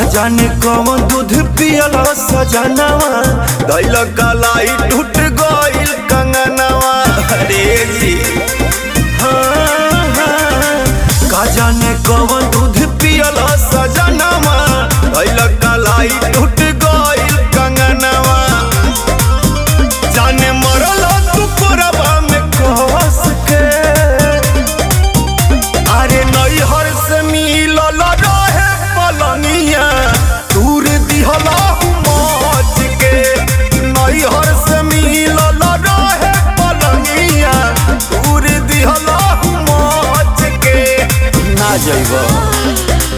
जाने कौन दूध पियला सजनवा दैल कलाई टूट गइल कंगनवा अरे जी हाँ, हाँ। का जाने कौन दूध पियला सजनवा दैल कलाई टूट गइल कंगनवा जाने मरल तू कोरबा में कस के अरे नैहर से मिलल रहे पलनिया दूर दिहला मच के नैहर से मिलल रहे पलनिया दूर दिहला मच के ना जइब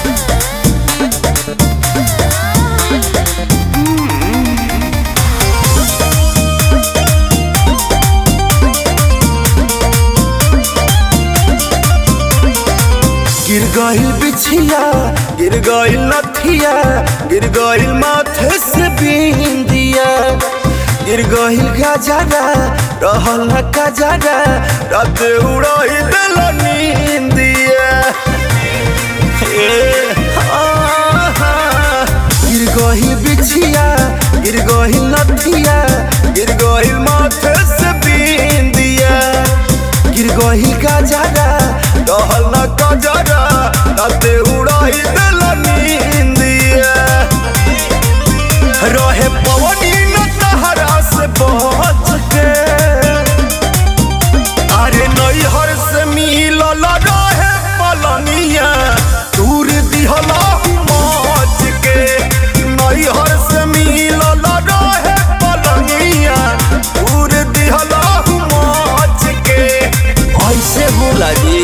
गिर गइल बिछिया गिर गइल नथिया गिर गइल माथे से बिंदिया गिर गइल गजरा रहल न गजरा रात उड़ाई दिल नींदिया ए, आहा। गिर गइल बिछिया गिर गइल नथिया गिर गइल माथे से बिंदिया गिर गइल गजरा रहल न गजरा रात उड़ाई दिल नींदिया रहे पवनी न तहरा से बच के अरे नैहर से मिलल रहे पलनिया दूर दिहला मच के नैहर से मिलल रहे पलनिया दूर दिहला मच के ऐसे बोला जी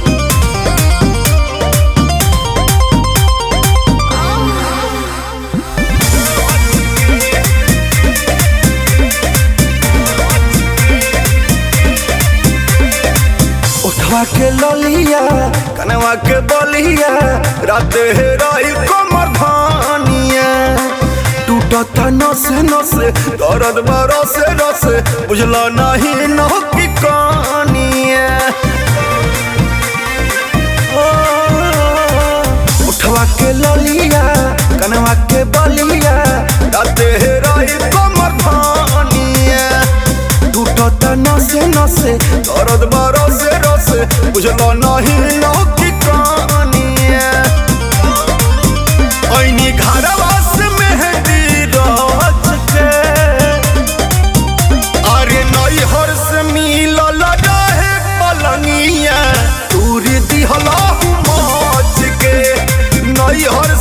उठवा के ललिया कनवा के बलिया रात हे रही कमर धानिया टूटता नस नस दर्द बरस रस बुझला नहीं न की कहानिया ओ, उठवा के ललिया कनवा के बलिया रात हे रही कमर धानिया टूटता नसे नसे दर्द बरसे रसे बुझला नहीं न की कहानिया ऐनी घरवा से मेहंदी रच के अरे नैहर से मिलल रहे पलंगिया दूर दिहला मच के नैहर